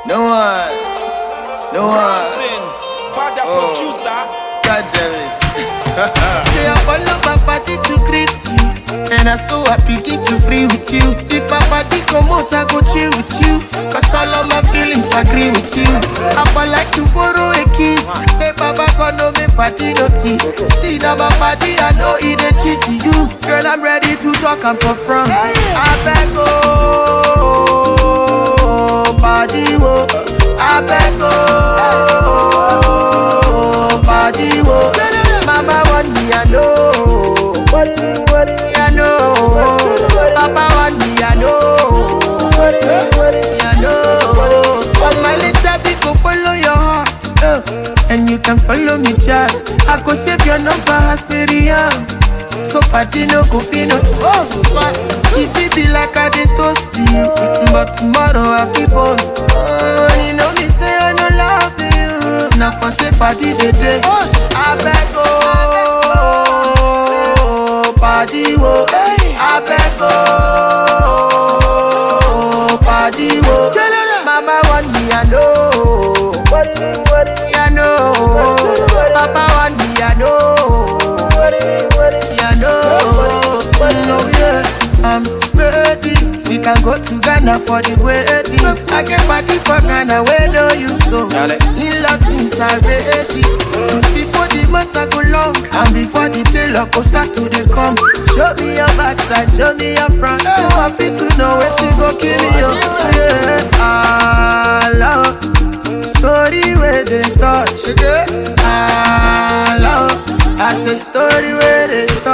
No one. No one. Things. Bad Oh. producer. God damn it. Say I follow my party to greet you And I so happy get you free with you If my party come out I go chill with you Cause all of my feelings agree with you I for like to borrow a kiss Hey baba gonna me party notice See now my party I know it a cheat to you Girl I'm ready to talk I'm for front I beg oh Party wo I beg oh Party wo Mama want me I know me I know Papa want me I know me I know But my little bit go follow your heart uh, And you can follow me chat I go save your number as Miriam so party no go fit no oh what If it be like I dey toast you But tomorrow I feel born oh, You know me say I no love you Now for say party dey dey I beg oh Party wo I beg oh Party wo Mama want me I know Me I know Papa want me I know yeah, no, no, yeah, I'm ready. We can go to Ghana for the wedding. I can party for Ghana where no you so. Dale. In Latins are ready. Before the months I go long, and before the tailor go start to the come. Show me your backside, show me your front. So I fit to know where to go kill you. Yeah, I love story where they touch. I love. I say story where they